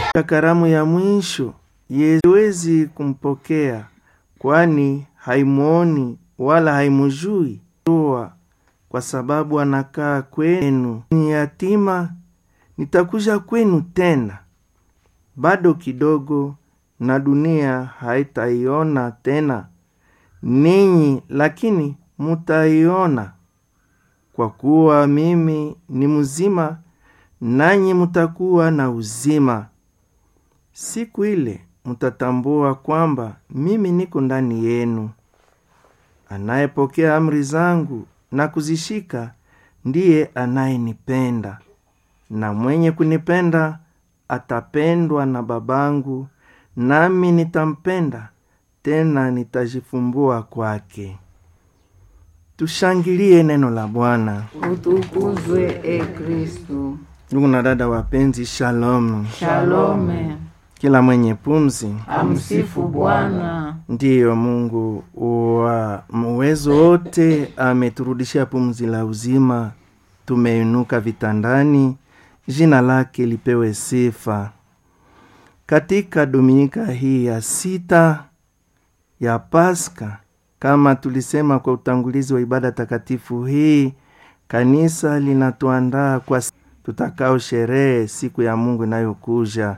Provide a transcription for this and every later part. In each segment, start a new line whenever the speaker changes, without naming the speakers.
karamu ya mwisho yewezi kumpokea kwani haimwoni wala haimujui toa kwa sababu anakaa kwenu ni yatima nitakuja kwenu tena bado kidogo na dunia haitaiona tena ninyi lakini mutaiona kwa kuwa mimi ni mzima nanyi mutakuwa na uzima siku ile mutatambua kwamba mimi niko ndani yenu anayepokea amri zangu na kuzishika ndiye anayenipenda na mwenye kunipenda atapendwa na babangu nami nitampenda tena nitajifumbua kwake tushangilie neno la bwana
utukuzwe e kristu
ndugu na dada wapenzi shalom
shalome
kila mwenye pumzi
amsifu bwana
ndiyo mungu wa uwezo wote ameturudishia pumzi la uzima tumeinuka vitandani jina lake lipewe sifa katika dominika hii ya sita ya paska kama tulisema kwa utangulizi wa ibada takatifu hii kanisa linatuandaa kwa tutakao sherehe siku ya mungu inayokuja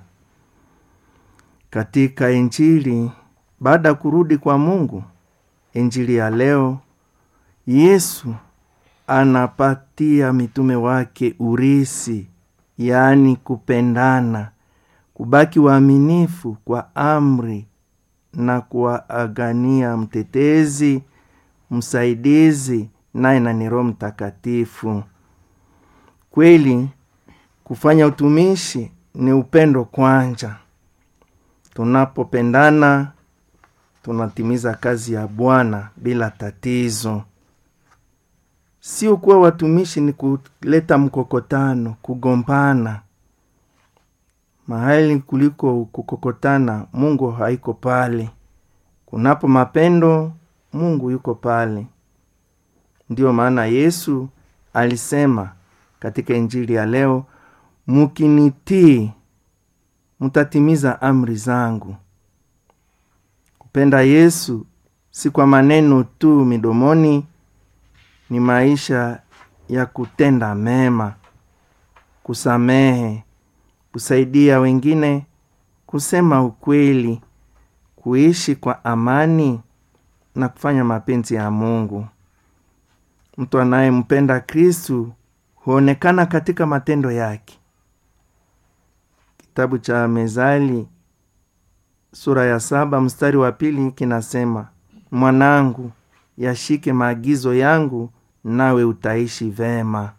katika injili baada ya kurudi kwa mungu injili ya leo yesu anapatia mitume wake urisi yaani kupendana kubaki waaminifu kwa amri na kuwaagania mtetezi msaidizi naye na ni roho mtakatifu kweli kufanya utumishi ni upendo kwanja tunapopendana tunatimiza kazi ya bwana bila tatizo sio kuwa watumishi ni kuleta mkokotano kugombana mahali kuliko kukokotana mungu haiko pale kunapo mapendo mungu yuko pale ndiyo maana yesu alisema katika injili ya leo mukinitii mutatimiza amri zangu kupenda yesu si kwa maneno tu midomoni ni maisha ya kutenda mema kusamehe kusaidia wengine kusema ukweli kuishi kwa amani na kufanya mapenzi ya mungu mtu anayempenda kristu huonekana katika matendo yake kitabu cha mezali sura ya saba mstari wa pili kinasema mwanangu yashike maagizo yangu nawe utaishi vema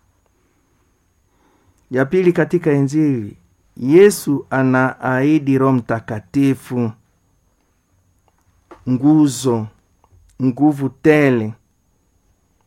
ya pili katika injili yesu anaahidi roho mtakatifu nguzo nguvu tele